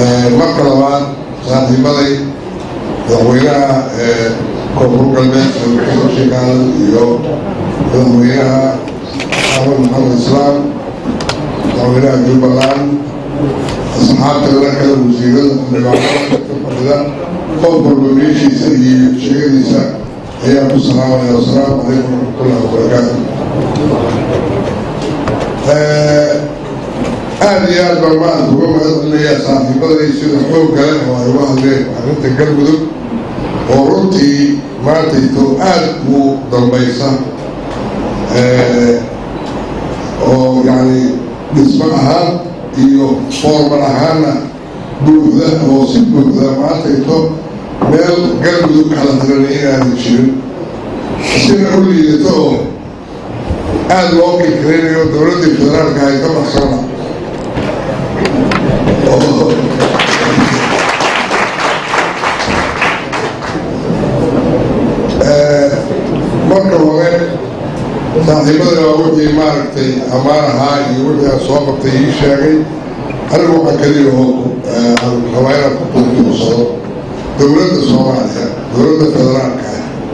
marka labaad saaxiibaday madaxweynaha koonfur galbeed sheekaal iyo madaxweynaha axmed maxamed islaam madaxweynaha jubbaland asxaabta la kale wasiirada xildhibaanada ka fadhida qof walba meeshiisa iyo sheegadiisa ayaa ku salaamaya wasalaamu calaykum waraxmatullahi wabarakaatu aada iyo aad baan maanta uga mahadcelinayaa saaxiibaday sida xoog kale oo ay uga hadleen arrinta galmudug oo runtii maantayto aada u dambaysa oo yacni dhismo ahaan iyo foorman ahaanna buuxda oo si buuxda maantayto meel galmudug kala tiranay inaadan jirin sina u liidato oo aada loo kilkaraynayo dowladdii federaalka ay ka baxsana marka hore saaxiibada waa wixii maaragtay ammaan ahaa iyo wixii aan soo qabtay ii sheegay anigu waxaan kaliya oo aan rabaa inaan ku tuutuursado dowladda soomaaliya dowladda federaalka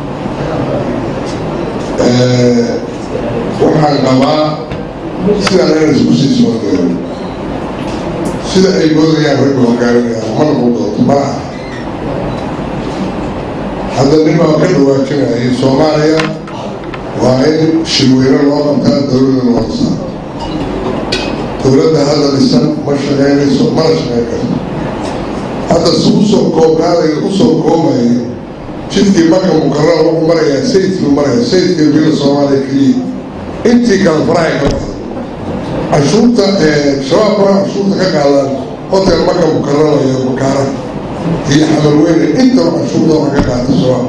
ah waxaan qabaa sidaan inaan isku sii soodeeyo sida ay moodayaan ragga hogaaminayaan ma noqon doonto ma aha hadda nin baa ka dhawaajinayay soomaaliya waa in shirweyne loo qabtaa dowladda loo dhisaa dowladda hadda dhisan ma shaqeynayso mana shaqeyn karto hadda si usoo koobnaadayo usoo koobayo jidkii marka mukarara wuxuu marayaa sayidkii maraya sayidkii bila soomaaliya keliya intii kale farahay ka baxda cashuurta shabaab faraha cashuurta ka qaadaan hotel marka mukarara iyo makaara iyo xamarweyne intaba cashuurta waxa ka qaata shabaab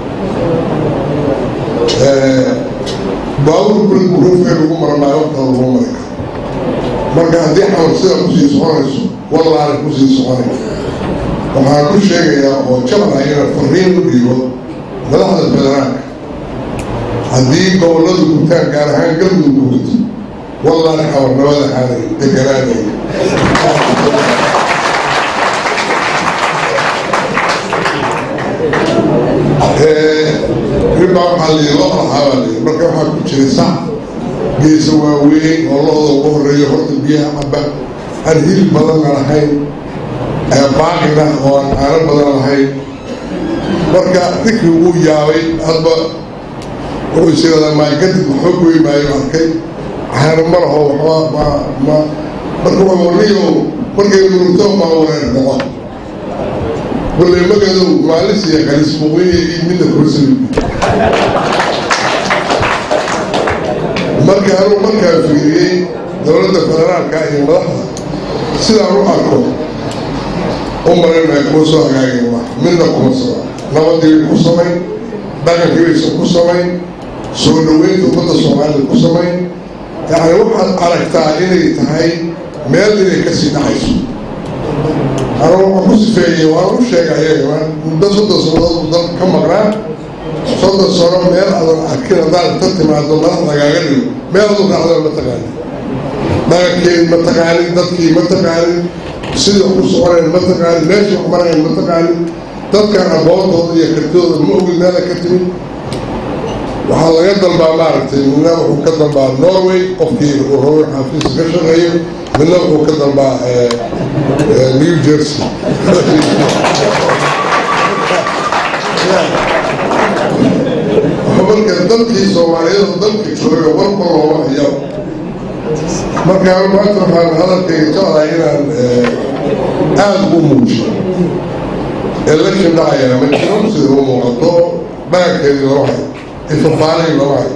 baabur bul buruufee lagu maramaayo waqtada lagu mari karo marka haddii xamar sidaa kusii soconayso wallaana kusii soconay waxaan ku sheegayaa oo jablaha inaan fariin u dhiibo madaxda federaalka haddii gobolladu gutaan gaar ahaan galmudug ku guto wallaana xamar nabada xaalay deganaanay ribaa waxaa lii loo lahaa baa lii marka waxaa ku jiray sac geesa waaweyn oo lo-da ugu horeeyo horta biyaha caba aan hilib badanna lahayn baaqina oo aan caano badan lahayn marka ninkii uu yaabay hadba wuxuu isiradaa maakadib waxba goy maayo arkay caano ma laho waxba ma ma marka waa warniyo markay murugto maa wareer noqo wallay magadow maalis iyo kalis muqiya iyo midna kursi marka anuu markaa fiiriyey dowladda federaalka iyo madaxda sidaan u arko u marinaya kuma soo hagaageen wax midna kuma saba nabadii bay ku samayn dhaqankii baysan ku samayn soo dhaweynta ummadda soomaalida ku samayn yacni waxaad aragtaa inay tahay meel inay kasii dhacayso anuu waxaan ku sifeeyey waan u sheegay ayaga muddo soddon sannadood dalka ka maqnaa soddon sano meel adan arkin haddaan inta timaado madax lagaaga dhigo meel adu raacdaan ma taqaanin dhaqankeed ma taqaanin dadkii ma taqaanin sida ku soconeen ma taqaanin meesha wax marayan ma taqaanin dadkan aqoontooda iyo kartidooda ma ogin meela ka timid waxaa laga dalbaa maaragtay midna wuxuu ka dalbaa norway qofkii uu rabo xafiis ka shaqeeyo midna wuxuu ka dalbaa new jersey marka dalkii soomaaliyeed dalka jooga warba looma hayo marka maanta waxaan hadalkayga jeclahay inaan aada u muujiyo election dhacaya ma jiro sida u muuqato dhaqankeedii lama hayo ifafaanay lama hayo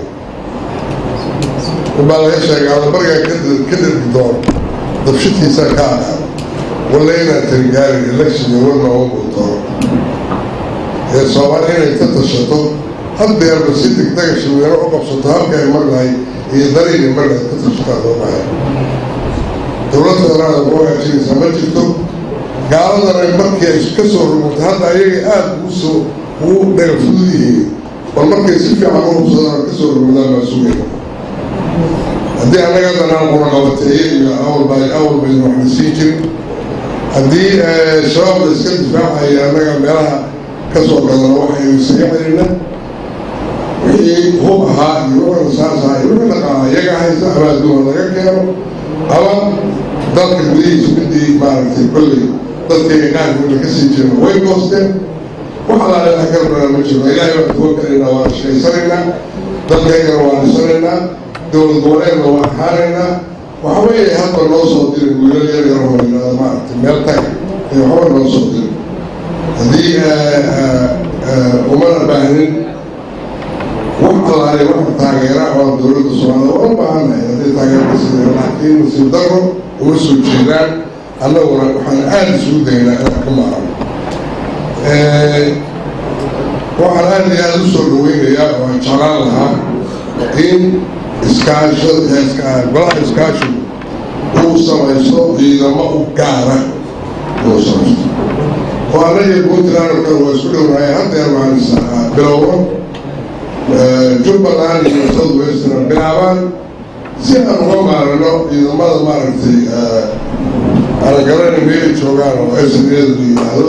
baa laga sheegay adabargaa ka dhergi doono dabshitiisaa ka aqaan walla inaan tarigaari election iyo warma u doono ee soomaali inay ka tashato haddeerba si degdega shirweyne u qabsato halka ay marnahay iyo dariiga marnahay ka tashataa loo bahay dowlad federaal ku hagaajinaysaa ma jirto gaaladan markii ay ka soo rugmatay hadda ayaga aada usoo ugu dhaga fudud yihiin bal markay si fiican u hubsadaan ka soo rugmadaan baa sugayna haddii annaga haddana qura qabateeye iyo awal baa awal baynu waxna siin jirin haddii shabaabka iska difaacaya annaga meelaha ka soo gadano waxaynu isaga celina wixii hub ahaa iyo wixii rasaas ahaa iyo wixii dhaqaala iyaga haysa ama adduuma laga keeno ama dalka gudihiisa midii maaragtay kolley dadkayga qaarkooda ka sii jirna way goosteen wax allaale wax ka rabnaa ma jirno ilaahay baan tawakkalaynaa waan shaqaysanaynaa dalkaygana waan dhisanaynaa dowlad goboleedna waan ahaanaynaa waxa weeye hadba noo soo dirin wiilal yar yar oo yidhaahdo maaragtay meel tag ee waxba noo soo dirin haddii umana baahnin wax allaale wax taageera oo dowladda soomaalida waa u baahannahay haddii taageerka sida laakiin nasiib daro uma soo jeedaan annaguna waxaan aada isugu daynaa inaan ka maarano waxaan aada iyo aada u soo dhaweynayaa oo aan jeclaan lahaa in iskaasha golaha iskaashigu uu samaysto ciidamo u gaara uu samaysto oo annaga puntland oo kale waa isku dhownahay haddeer waxaan bilowno jubbaland iyo south western bilaabaan si aan uga maarano ciidamada maaragtay aanan garanayna meelay joogaan oo snada la yidhaahdo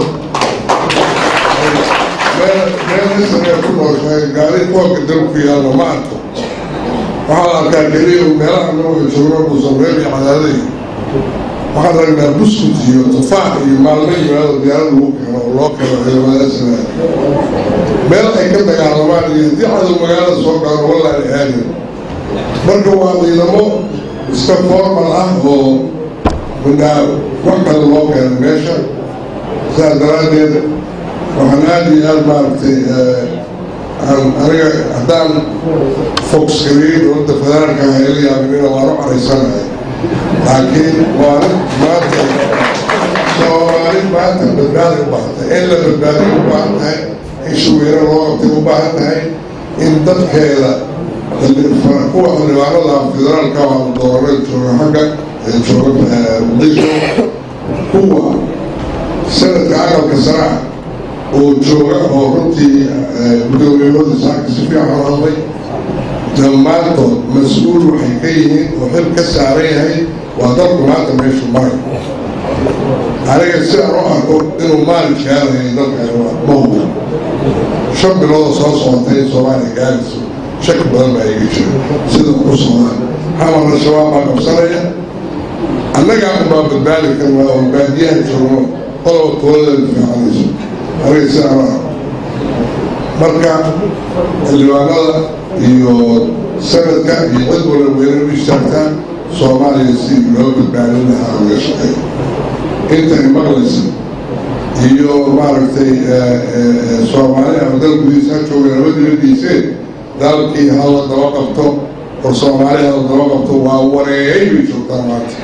meel snee ku nooshahay gaari koobka dalku ku yaalna ma arko waxaa la arkaa keliya meelaha naga joogno buusan reer iyo cadaaday waxaan ragnaa buskut iyo tufaax iyo maalmo yimaado diyaarad lagu keeno oo loo keeno ciidamada snaa meel ay ka dagaalamaan iyo haddii cadow magaalada soo gaaro wallahi aadin marka waa ciidamo iska formal ah oo midnaa wax kale loo keeno meesha sidaas daraaddeed waxaan aada iyo aada maaragtay aniga haddaan fogskariyey dowladda federaalka ah ila yaabinina waan u caraysanahay laakiin waana maanta soomaali maanta badbaadi u baahan tahay in la badbaadiy u baahan tahay in shuweyne loo qabtay u baahan tahay in dadkeeda kuwa xildhibaanada federaalka waa doorada jooga xagga jooga muqdisho kuwa sanadka aqalka saraa oo jooga oo runtii guddoomiyahooda saaka si fiican u hadlay dhammaantood mas-uul waxay ka yihiin oo xil ka saaran yahay waa dalku maanta meeshu maray aniga sidaan u arko inuu maalin gaarayo dalka ma hubo shan biloodoo soo socotay in soomaaliya gaarayso shaki badan baa iga jira sida ku socdaan xamarna shabaab baa qabsanaya annagaa unbaa badbaadi karnaa oo baadiyaha joogno qoloba toolada fiicanayso aniga sidaan u arko marka xildhibaanada iyo sanadka iyo cid wala weyne u istaagtaan soomaaliya si loo badbaadin lahaa uga shaqeey intay maqlaysa iyo maaragtay soomaali ama dal gudihiisa ha jooga laba dibadiiseen dalkii hala daba qabto war soomaali hala daba qabto waa wareeyay bay joogtaan maanta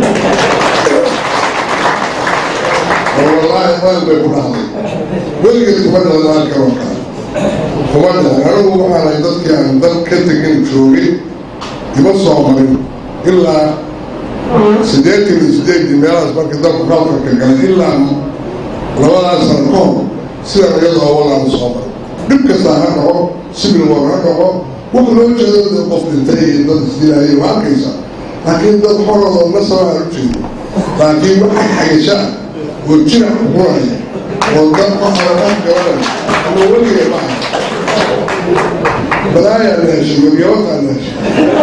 oo wallaahi meel bay ku dhahday weligeed kuma dhahda halkan oo kale kuma dhahan anigu waxaanahay dadkii aan dal ka tegin joogay ima soo marin ilaa siddeetan iyo siddeedii meelahaas marka dalku kalkarka galay ilaa labadaas sano ka hor sidan iyadoo walaan soo maray dhib kastaa ha dhaco sibil war ha dhaco wax loo jeedo dad qof dhintay iyo dad isdilaayay waa arkaysa laakiin dad xorodoo nasaba aan u jeedo laakiin waxay xagasha ah oo jirac kuqunaya oo dad qoxaraqan gabanaya ama weligay ma aha balaayaa la heshay waryabadaa la heshay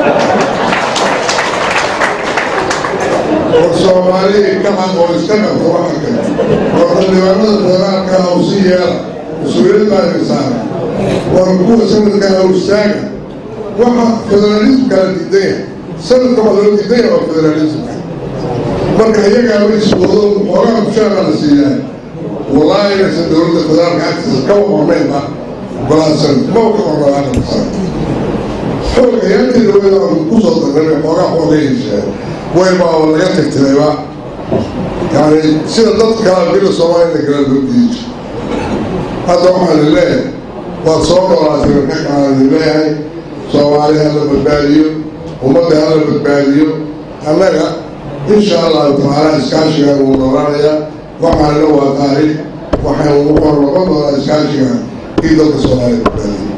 war soomaaliya kacan oo iska qabta waxa kale war xildhibaanada federaalka ah u sii yeela mas-uuliyad baa idin saara war kuwa sanadka awstaaga waxa federaalismka la diidanya sanadka waxa loo diidanya waa federalismka marka iyagaaba iswado xoogaa mushaara la siiyaa wallaahi inaysan dowladda federaalka agtiisa ka waqornaynba golaha sanad ma ka qornaa aqalka sanad xoog ayaantii dowlada aan kusoo darnay xoogaa xooga yeesheen wayba oo laga tirtirayba yani sida dad kala bila soomaalina kala loo diidi jir hadda waxaa la leeyahay waad soo noolaatay ka kaaan leeyahay soomaali hala badbaadiyo ummadda hala badbaadiyo annaga insha allahu tacaala iskaashigan wuu noolaanayaa waxaana waa taariikh waxaan wuxuu noqon doonaa iskaashigan kii dalka soomaaliya badbaadiyo